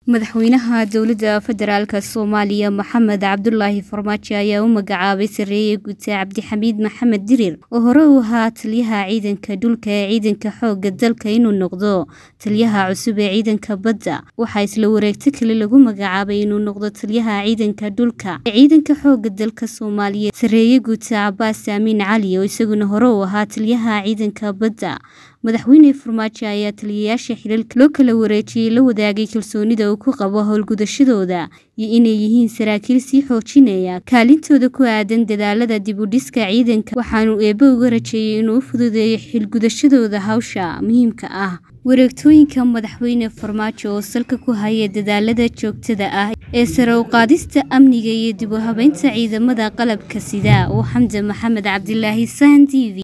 madaxweynaha dowladda federaalk soomaaliya maxamed cabdulaahi farmaajo ayaa u magacaabay sareeye guute cabdixamiid maxamed dirir oo hore u ahaa taliyaha ciidanka dhulka ee ciidanka xooga dalka inuu noqdo taliyaha cusub ee ciidanka badda waxaa isla wareegto kale lagu magacaabay inuu noqdo taliyaha ciidanka dhulka ee ciidanka xooga dalka soomaaliya sareeye guute cabaas aamiin cali oo isaguna hore u ahaa taliyaha ciidanka badda madaxweyne farmaajo ayaa taliyayaasha xilalka loo kala wareejiyey la wadaagay kalsoonida uu ku qabo howlgudashadooda iyo inay yihiin saraakiil sii xoojinaya kaalintooda ku aadan dadaalada dib u dhiska ciidanka waxaanu eebbe uga rajeeyey inuu u fududeeyo xilgudashadooda hawsha muhiimka ah wareegtooyinka madaxweyne farmaajo oo salka ku haya dadaalada joogtada ah ee sare u qaadista amniga iyo dib u habeynta ciidamada qalabka sida uu xamdan maxamed cabdilaahi sahan t v